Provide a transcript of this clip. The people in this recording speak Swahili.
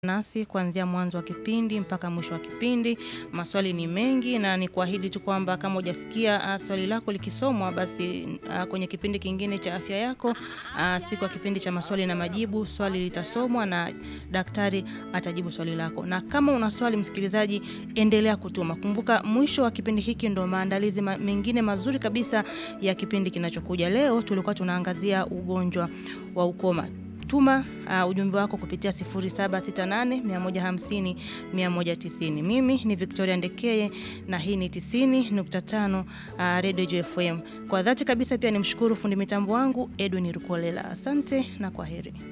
nasi kuanzia mwanzo wa kipindi mpaka mwisho wa kipindi. Maswali ni mengi na ni kuahidi tu kwamba kama hujasikia uh, swali lako likisomwa basi uh, kwenye kipindi kingine cha afya yako uh, siku ya kipindi cha maswali na majibu, swali litasomwa na daktari atajibu swali lako. Na kama una swali msikilizaji, endelea kutuma. Kumbuka mwisho wa kipindi hiki ndo maandalizi ma mengine mazuri kabisa ya kipindi kinachokuja. Leo tulikuwa tunaangazia ugonjwa wa ukoma. Tuma uh, ujumbe wako kupitia 0768 150 190. Mimi ni Victoria Ndekeye na hii ni 90.5 uh, Radio JFM. Kwa dhati kabisa pia nimshukuru fundi mitambo wangu Edwin Rukolela. Asante na kwaheri.